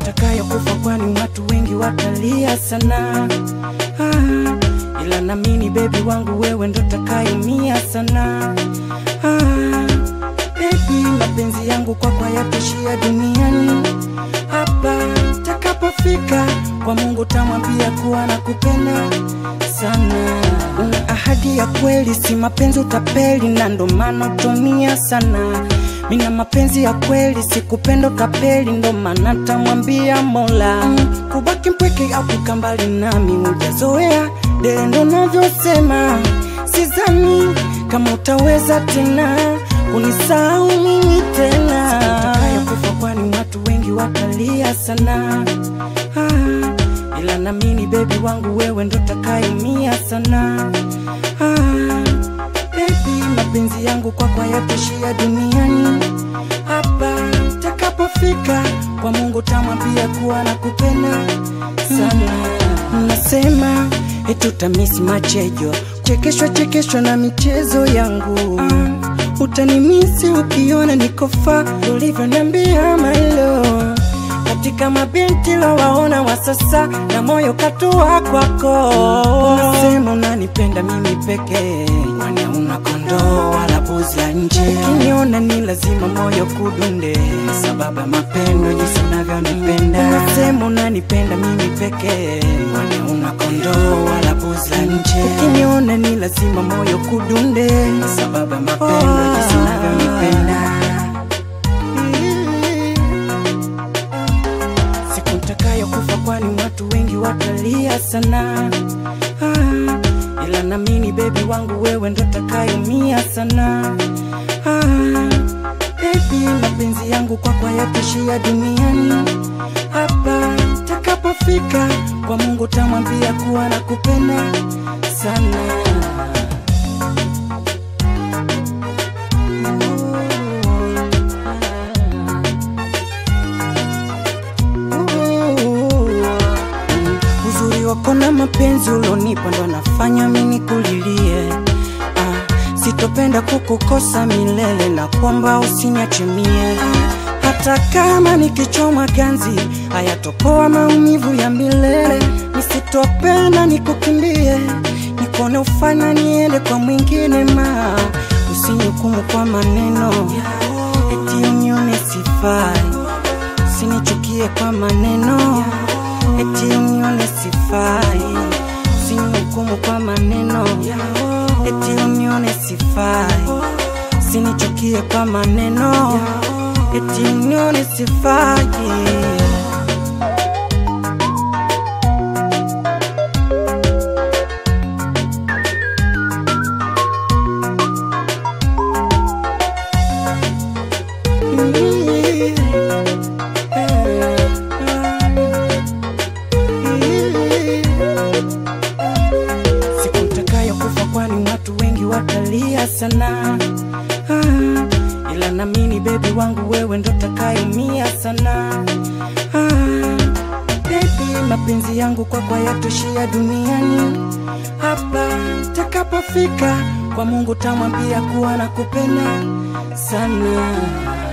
ntakayokufa, kwani watu wengi watalia sana ah, ila namini bebi wangu wewe ndo takayumia sana ah, bebi, mapenzi yangu kwako hayatoshia duniani hapa takapofika kwa Mungu tamwambia kuwa nakupenda sana. Una ahadi ya kweli, si mapenzi utapeli, na ndo maana utumia sana. Mina mapenzi ya kweli, sikupenda utapeli, ndo maana tamwambia Mola mm, kubaki mpweke au kukaa mbali nami hujazoea, dele ndo navyosema, sizani kama utaweza tena kunisahau mimi tena kufa, kwani watu wengi watalia sana ah, ila namini bebi wangu wewe ndo takayumia sana ah, bebi, mapenzi yangu kwako hayatoshia duniani hapa takapofika kwa Mungu tamwambia kuwa nakupenda sana. Nasema etutamisi machejo chekeshwa chekeshwa na michezo yangu ah, utanimisi ukiona nikofa ulivyoniambia mailo katika mabinti wawaona wa sasa na moyo katua kwako. Unasema unanipenda mimi pekee, kwani hauna kondoo wala buzi ya nje. Ukiniona ni lazima moyo kudunde, sababu ya mapendo jinsi unavyonipenda. Unasema unanipenda mimi pekee, kwani hauna kondoo wala buzi la nje. Ukiniona ni lazima moyo kudunde, sababu ya mapendo jinsi unavyonipenda. siku ntakayokufa, kwani watu wengi watalia sana ah, ila namini bebi wangu wewe ndo takayumia sana ah, bebi, mapenzi yangu kwako hayatoshia duniani hapa takapofika kwa Mungu tamwambia kuwa nakupenda sana Uzuri wako na mapenzi ulonipa ndo nafanya mimi kulilie. Ah, sitopenda kukukosa milele na kwamba usiniache mie. Ah, hata kama nikichoma ganzi hayatopoa maumivu ya milele. Nisitopenda nikukimbie, nikone ufanya niende kwa mwingine ma usinihukumu kwa maneno eti unione sifai, usinichukie kwa maneno eti unione sifai, usinihukumu kwa maneno eti unione sifai, usinichukie kwa maneno eti unione sifai. siku ntakayokufa, kwani watu wengi watalia sana ah, ila namini bebi wangu wewe ndo takayumia sana ah, bebi, mapenzi yangu kwako hayatoshia duniani hapa takapofika kwa Mungu tamwambia kuwa nakupenda sana